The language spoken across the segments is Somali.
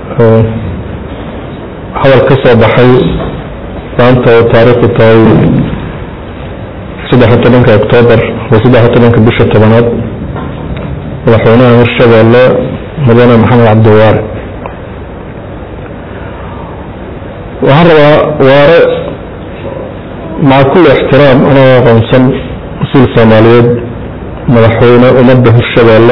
hadal ka soo baxay maanta oo taariikhdu tahay saddex iyo tobanka octoobar waa saddex iyo tobanka bisha tobanaad madaxweynaha hirshabeelle mudane maxamed cabdiwaare waxaan rabaa waare maca kulli ixtiraam anoo aqoonsan mas-uul soomaaliyeed madaxweyne ummadda hirshabeelle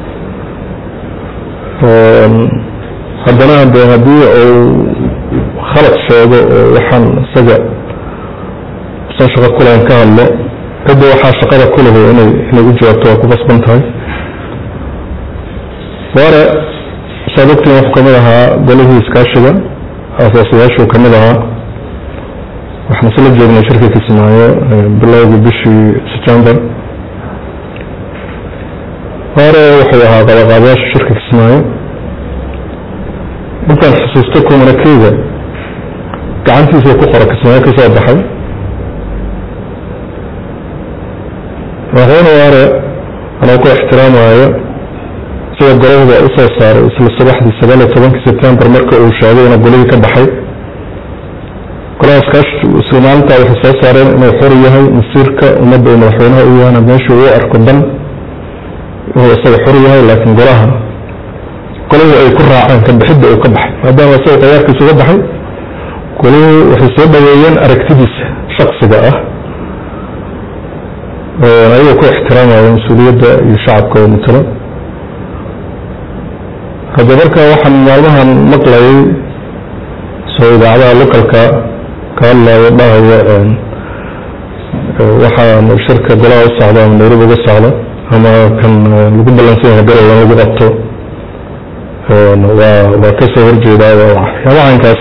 haddana de haddii uu khalad sheego oo waxaan isaga usan shaqo kulahayn ka hadlo cidda waxaa shaqada kulahu inay inay u jawaabto waa ku qasban tahay waare saad ogtiin wuxuu kamid ahaa golihii iskaashiga asaasayaashuu kamid ahaa waxaan isla joognay shirka kismaayo bilowgii bishii september waare wuxuu ahaa qabaqaabayaasha shirka kismaayo intaan xusuusto kumanakeyga gacantiisa ku qora kismaayo ka soo baxay madaxweyne waare anoo ku ixtiraamaayo sida golahda usoo saaray isla subaxdii sagaal iyo tobankii september marka uu sheegay inuu golihii ka baxay golahaas kaash isla maalintaa waxay soo saareen inuu xor yahay masiirka ummadda uu madaxweynaha u yahana meeshuu u arko dan inuu isaga xor yahay laakiin golaha golihii ay ku raaceen ka bixidda uu ka baxay maadaama isaga qayaarkiisa uga baxay golihii waxay soo dhaweeyeen aragtidiisa shaksiga ah ayagoo ku ixtiraamaya mas-uuliyadda iyo shacabka oo matalo hadda marka waxaan maalmahan maqlayay soo idaacadaha localka ka hadlayo dhahaya waxaan shirka golaha u socdo ama nairobi uga socdo ama kan lagu ballansan yahay garow in lagu qabto waa waa kasoo horjeedaa waxyaabaha inkaas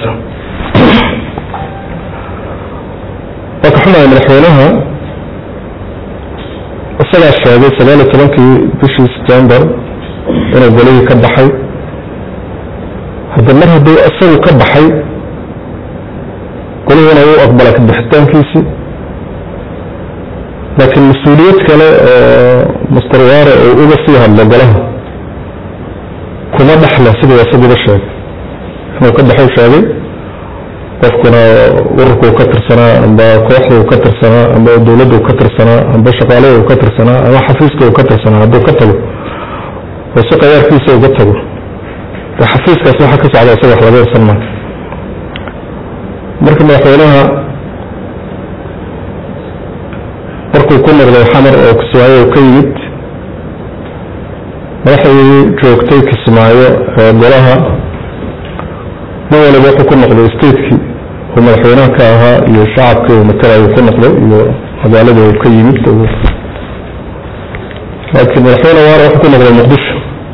waa ka xumahay madaxweynaha isagaa sheegay sagaal iyo tobankii bishii september inuu golihii ka baxay hadda mar hadduu isagu ka baxay golihina uu aqbala ka bixitaankiisii laakiin mas-uuliyad kale oo master waare uu uga sii hadlo golaha kuma dhexle siduu isaguba sheegay inuu ka baxou sheegay qofkuna ururkuu ka tirsanaa amba kooxduu ka tirsanaa amba dowladdu ka tirsanaa amba shaqaalada ka tirsanaa ama xafiiska uu ka tirsanaa hadduu ka tago oo si qayaarkiisa uga tago xafiiskaas waxa ka socda isaga wax laga irsan maayo marka madaxweynaha markuu ku noqday xamar oo kismaayo ka yimid madaxdii joogtay kismaayo ee golaha nin waliba wuxuu ku noqday statekii uu madaxweynaha ka ahaa iyo shacabkii uu matalayu ku noqday iyo magaalada uu ka yimid laakiin madaxweyne waare wuxuu ku noqday muqdisho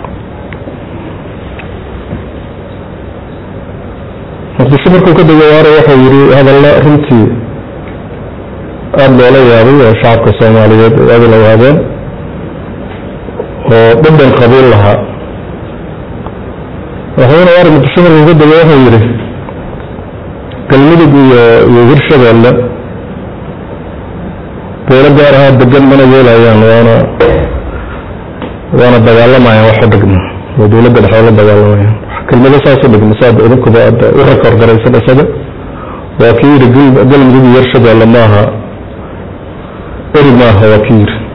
muqdisho markuu ka degay waare wuxuu yidhi hadalla runtii aada loola yaabay oo shacabka soomaaliyeed ay aada la yaabeen oo dhadhan qabiil lahaa madaxweyne waare muqdisho markuu ka degay wuxuu yidhi galmudug iyo iyo hirshabeelle beelo gaar ahaa degan mana yeelayaan waana waana dagaalamayaan wax u dhigma oo dowladda dhexe la dagaalamayaan kelmado saas u dhigma saad idinkuba hadda u rakorgaraysan isaga waa kii yidhi galmudug iyo hirshabeelle maaha eri maaha waa kii yidhi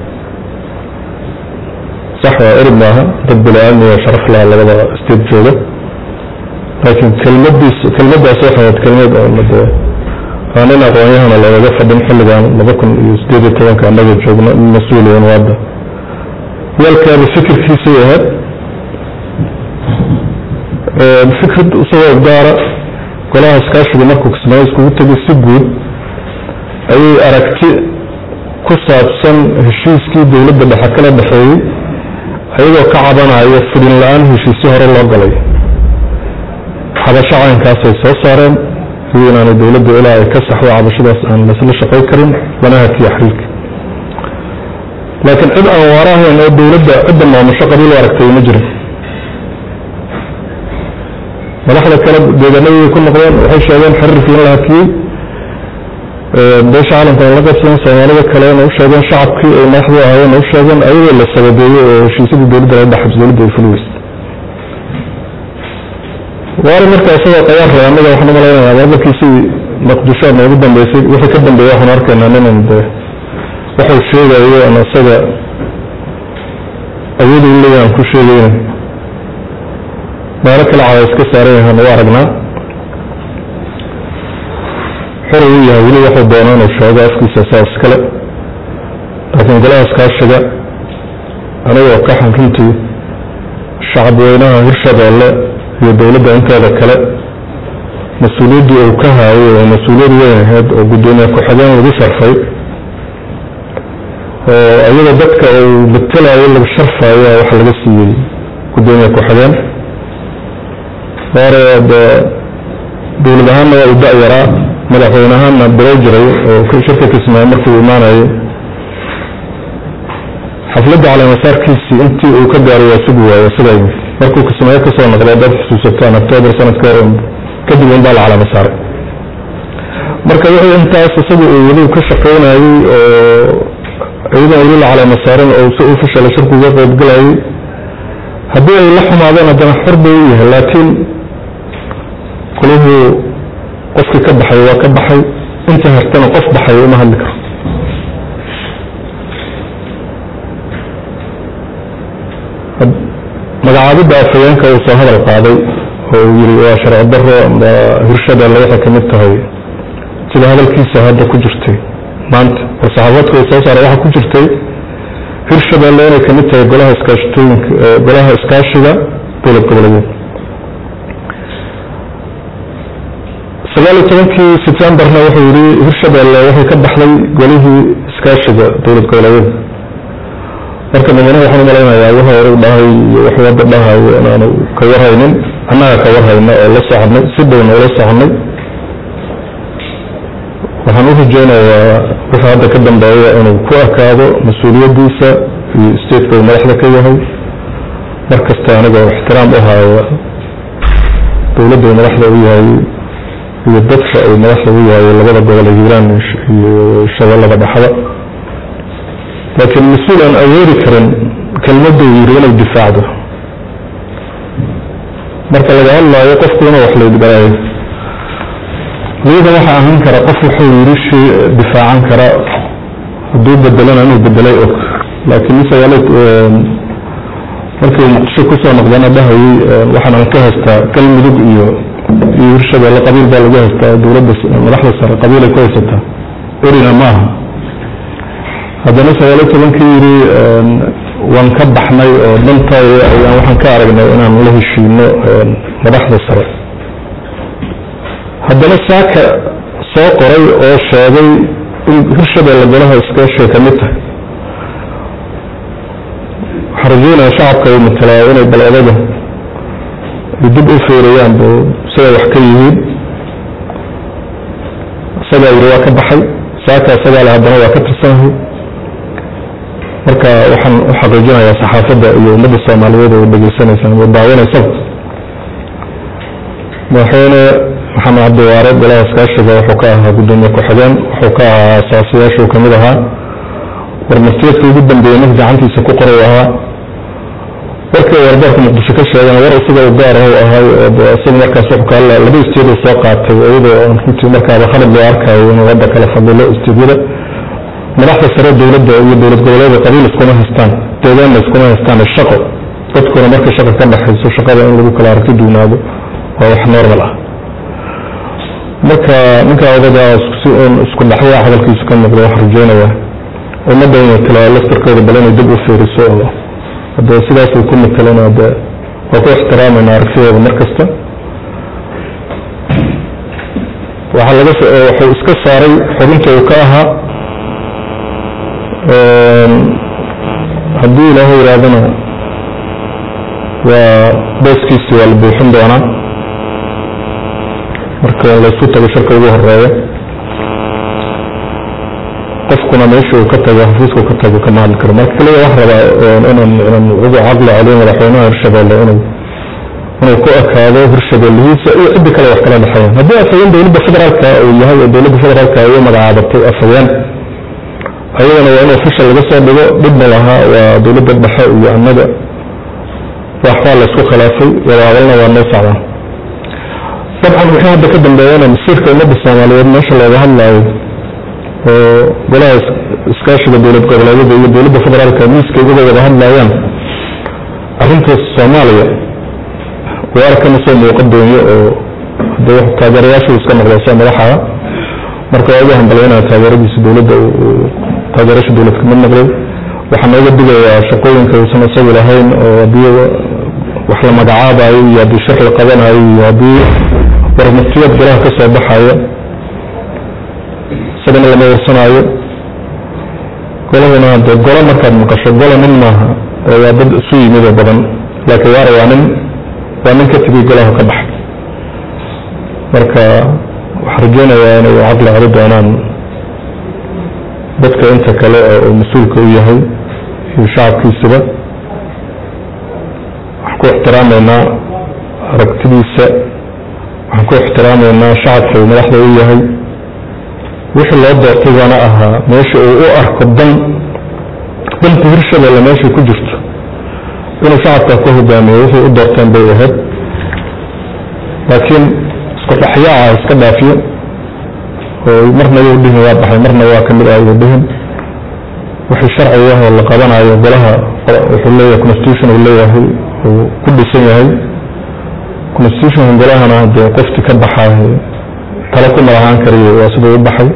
sax waa eri maaha dad bini-aadmi oo sharaf laha labada state jooga laakiin kelmadiis kelmadaas waxay ahayd kelmad oonade aan in aqoonyahana loogaga fadhin xilligan laba kun iyo sideed iyo tobanka annaga joogno in mas-uuliyan waada yaalkaaba fikirkiisay ahayd fikrad isagoo gaara golaha iskaashiga markuu kismaayo iskugu tegay si guud ayay aragti ku saabsan heshiiskii dowladda dhexe kala dhexeeyey ayagoo ka cabanayo fidin la-aan heshiisyo hore loo galay xabasho caynkaasay soo saareen sidii inaanay dowladda ilaa ay ka saxdo cabashadaas aan laisla shaqay karin lana hakiyo xiriirka laakiin cid aan waara ahayn oo dowladda cidda maamusho qabiil u aragtay ma jirin madaxda kale deegaanadii ku noqdeen waxay sheegeen xiriirkii in la hakiyey beesha caalamkana la qabsadeen soomaalida kalena u sheegeen shacabkii ay madaxdu ahaayeen u sheegeen ayagoo la sababeeyey oo heshiisyadii dowladda la dhaxabs dowladda ay fuli weysay waari marka isagoo qayaar raba anaga waxaan umalaynaya marmarkiisii maqdisho noogu dambeysay wixii ka dambeeya waxaan arkaynaa ninan de waxuu sheegayo ama isaga awood u leeyahay aan ku sheegayna meelo kale cada iska saaran yahaan u aragnaa xor uu yahay weli waxuu doono inuu sheego afkiisa saa iskale laakiin golahaas kaashiga anigoo ka xan runtii shacab weynaha hirshabeelle iyo dowladda inteeda kale mas-uuliyaddii uu ka haayay oo mas-uuliyad weyn ahayd oo guddoomiye ku-xigeen lagu sharfay oo iyada dadka uu matelayo laga sharfayo wax laga siiyey guddoomiye ku-xigeen hore de dowlad ahaanna waa u da-yaraa madaxweyne ahaanna bilo jiray oo shirka kismaayo markii uu imaanayay xafladda caleemasaarkiisii intii uu ka gaaray waa sugi waayo siday markuu kismaayo kasoo noqday dad xusuusataan octoobar sanadka kadib un baa la caleema saaray marka wixii intaas isagu uu weli ka shaqaynayey oo iyadan weli la caleema saaran oo si ufishala shirku uga qaybgalayay haddii ay la xumaadeen haddana xor bay u yahay laakiin kulihuu qofkii ka baxay waa ka baxay inta hartana qof baxay uma hadli karo magacaabidda afhayeenka uu soo hadal qaaday oo uu yiri waa sharci daro amba hirshabeelle waxay kamid tahay sida hadalkiisa hadda ku jirtay maanta oo saxaafadka uu soo saaray waxaa ku jirtay hirshabeelle inay kamid tahay golaha iskaashitooyinka golaha iskaashiga dowlad goboleedeed sagaal iyo tobankii sebtembarna wuxuu yidhi hirshabeelle waxay ka baxday golihii iskaashiga dowlad goboleedeed marka madaxweynaha waxaan umalaynayaa waxa hore u dhahay iyo wax wadda dhahayo inaanu ka warhaynin annaga ka warhayna oo la soconay si dhowna ula soconay waxaan u rajeynayaa wixii hadda ka dambeeya inuu ku ekaado mas-uuliyaddiisa iyo stateka uu madaxda ka yahay mar kasta anigoo ixtiraam u haaya dowladda uu madaxda u yahay iyo dadka uu madaxda u yahay labada gobol ee hiiraan iyo shabeellada dhexda laakiin mas-uul aan awoodi karin kelmadda uu yiri inay difaacdo marka laga hadlaayo qofku inuu wax laydgaraayo liidan waxaa ahaan kara qof wuxuu yiri shay difaacan kara hadduu bedelana inuu bedelay og laakiin misagaal markii uu muqdisho kusoo noqdana dhahayay waxaan aan ka haystaa galmudug iyo iyo hirshabeelle qabiil baa lagu haystaa dowladda madaxda sare qabiil ay ku haysataa erina maaha haddana sagaal iyo tobankii yidhi waan ka baxnay oo dhantaay ayaan waxaan ka aragnay inaan la heshiino madaxda sare haddana saaka soo qoray oo sheegay in hirshabeelle golaha iskaashiga kamid tahay waxaan rajeynaya shacabka uu matalaa inay bal odaga ay dib u feerayaan bu siday wax ka yihiin isagaa yidhi waa ka baxay saaka isagaa le haddana waa ka tirsanahay marka waxaan u xaqiijinayaa saxaafadda iyo ummadda soomaaliyeed oo dhegeysanaysa ama daawanaysaba madaxweyne maxamed cabdiwaare golaha iskaashiga wuxuu ka ahaa guddoomiye ku-xigeen wuxuu ka ahaa asaasiyaasha uu kamid ahaa warmartiyeedka ugu dambeeyey nin gacantiisa ku qoray ahaa warkii wardoorka muqdisho ka sheegan war isaga u gaar ah ahay oo isaga markaas wuxuu ka hadla laba isteed soo qaatay iyadoo runtii markaaba khalad loo arkayo inuu wadda kala fadilo isteedyada madaxda sare dowladda iyo dowlad goboleeda qabiil iskuma haystaan deegaanna iskuma haystaan shaqo dadkuna markay shaqa ka dhexayso shaqada in lagu kala aragti duunaado waa wax normal ah marka ninka odaga isku dhaxyaa hadalkiisu ka muuqda waxaan rajeynayaa ummadda inay kala laftarkooda bal inay dib u fiiriso oo hadee sidaas uu ku matalan de waa ku ixtiraamayna aragtidooda mar kasta waxaa laga wuxuu iska saaray xubinta uu ka ahaa haddii ilaahay yidhaahdana waa booskiisi waa la buuxin doonaa marka laysku tago shirka ugu horeeya qofkuna meesha uu ka tago xafiiska uu ka tago kama hadli karo marka kaliya wax rabaa inaan inaan ugu caqli celiyo madaxweynaha hirshabeelle inuu inuu ku ekaado hirshabeellihiisa iyo ciddi kale wax kala dhexeeyaan haddii afhayeen dowladda federaalka uu yahay oo dowladda federaalka ay u magacaabatay afhayeen ayadana waa in official laga soo dhigo dhibna lahaa waa dowladda dhexe iyo annaga waxbaa laysku khilaafay wada hadalna waa noo socdaan dabcan wixii hadda ka dambeeyana masiirka ummadda soomaaliyeed meesha looga hadlaayo oo golaha iskaashiga dowlad goboleedyada iyo dowladda federaalka miiska uga wada hadlayaan arrinta soomaaliya waa arkana soo muuqa doonyo oo de taageerayaashu iska noqdaysa madaxa marka waa ugu hambalyaynaya taageeradiisa dowladda taageerasha dowlad kamid noqday waxaa nooga digayaa shaqooyinka uusan isagu lahayn oo haddii wax la magacaabayo iyo haddii shir la qabanayo iyo haddii warmurtiyad golaha ka soo baxayo isagana lama warsanaayo golahuna de golo markaad maqasho golo nin maaha waa dad isu yimid oo badan laakiin waara waa nin waa nin ka tegay golaha ka baxay marka waxaa rajeynayaa inay caqli celi doonaan dadka inta kale oo mas-uulka u yahay iyo shacabkiisaba waxaan ku ixtiraameynaa aragtidiisa waxaan ku ixtiraameynaa shacabka uu madaxda u yahay wixii loo doortay baana ahaa meesha uu u arko dan danta hirshabelle meeshay ku jirto inuu shacabka ka hogaamiyo wixii u doorteen bay ahayd laakiin isku dhaxyaaca iska dhaafiyo oo marna yuu dhihin waa baxay marna waa kamid ah yuu dhihin wixii sharciga oo la qabanayo golaha wuxuu leeyahay constitution uu leeyahay uu ku dhisan yahay constitutionka golahana dee qofti ka baxay talo ku malahaan kariyo waa siduu u baxay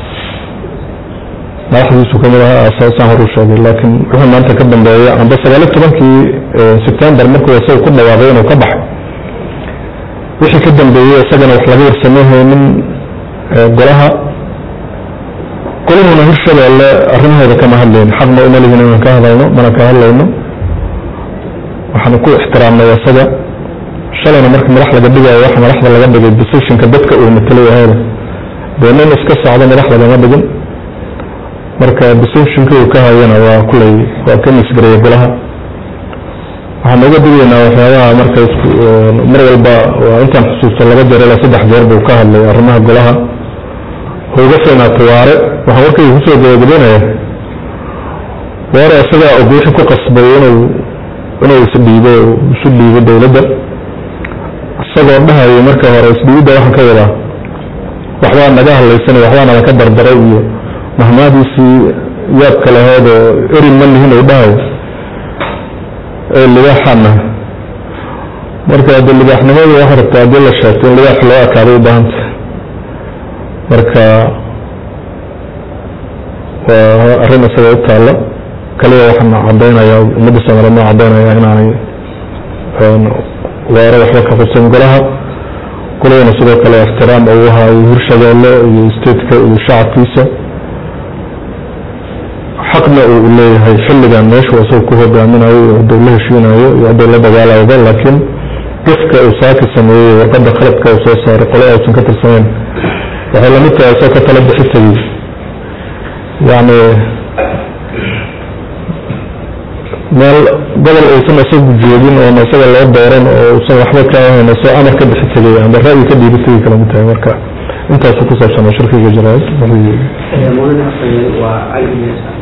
madaxdiisu kamid aha asaasaan hor u sheegay laakiin wuxuu maanta ka dambeeya amba sagaali tobankii sebtembar markuu isaga ku dhawaaqay inuu ka baxay wixii ka dambeeyey isagana wax laga warsameyhaynin golaha golahuna hirshabeelle arrimahooda kama hadlayn xaqna uma lihin inaan ka hadalno mana ka hadlayno waxaanu ku ixtiraamnay isaga shalayna marka madax laga dhigayo waxa madaxda laga dhigay decisionka dadka uu matalay ahayda dee nin iska socdo madax lagama dhigin marka decisionka uu ka hayana waa kulay waa ka misgareeya golaha waxaan uga digaynaa waxyaabaha marka mar walba waa intaan xusuusto laba jeer ilaa saddex jeer buu ka hadlay arrimaha golaha uga fiinaato waare waxaan warkayga kusoo gabagabeynaya waare isagaa og wixii ku qasbay inuu inuu isdhiibo isu dhiibo dowladda isagoo dhahayo marka hore isdhiibidda waxaan ka wadaa waxbaa naga hadlaysanay waxbaa naga ka dardaray iyo mahmaadiisii yaabka laheed oo erin ma lihin uu dhahayo ee libaaxaana marka de libaaxnimadu waxa rabtaa haddii la sheegto in libaax loo ekaaday u baahanta marka waa arrin isaga u taalla kaliya waxaan cadaynayaa ummadda soomaaliyeed noo cadaynaya inaanay waare waxba ka qabsan golaha golahana sidoo kale ixtiraam uu haayo hirshabeelle iyo stateka iyo shacabkiisa xaqna uu leeyahay xilligan meeshu isaga ku hogaaminayo iyo hadduu la heshiinayo iyo hadduu la dagaalayba laakiin qofka uu saaki sameeyey warqadda qaladka uu soo saaray qole aysan ka tirsanayn waxay lamid tahay isagoo ka tala bixi tegey yacni meel gobol uusan isagu joogin oona isaga loo dooran oo usan waxba ka ahayn soo amar ka bixi tegay amba ra'yi ka dhiibi tegay kala mid tahay marka intaasu ku saabsan shirkiga jaraa'id waa cali